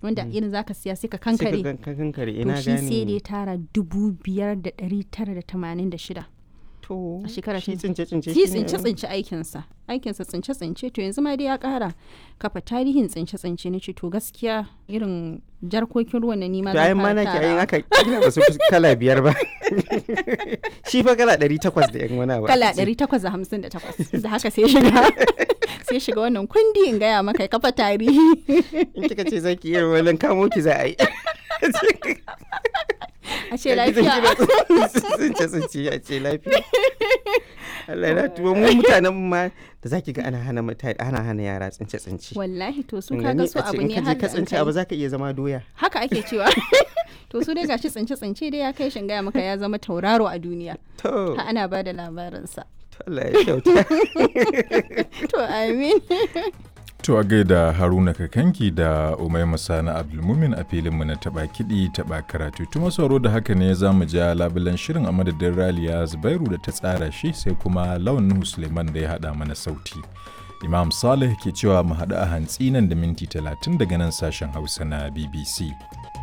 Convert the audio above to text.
wanda irin zaka siya sai ka sai ka kankare gan- ka kankare to ina shi sai da ya gane tara dubu biyar da ɗari tara da tamanin da shida to a shekara shi shi- tsince tsince shi shine- tsince tsince aikinsa aikinsa tsince tsince to yanzu ma dai ya ƙara kafa tarihin tsince tsince na ce to gaskiya irin jarkokin ruwan na nima to ayin ma nake ayin haka kila ba su fi kala biyar ba shi fa kala ɗari takwas da yan wani abu kala 858 da haka sai shiga sai shiga wannan kundi in gaya maka ya kafa tarihi in kika ce zaki iya wannan kamo ki za a yi a ce lafiya tsince tsince a ce lafiya Allah na tuwo mu mutanen ma da zaki ga ana hana mutane ana hana yara tsince tsince wallahi to su Kin kaga gani? su A ce abu in ne ka je har ka da an tsince abu kai zaka iya zama doya haka ake cewa to su dai gashi tsince tsince dai ya kai shin gaya maka ya zama tauraro a duniya to ha ana ba da labarinsa to Allah ya kyauta to amin To a gaida Haruna Kakanki da Umaima Sani Abdulmumin a filinmu na taɓa kiɗi taɓa karatu. Tuma sauro da haka ne za mu ja labulan shirin a madadin Raliya Zubairu da ta tsara shi sai kuma Lawan Nuhu Suleiman da ya haɗa mana sauti. Imam Saleh ke cewa mu haɗu a hantsi nan da minti talatin daga nan sashen Hausa na BBC.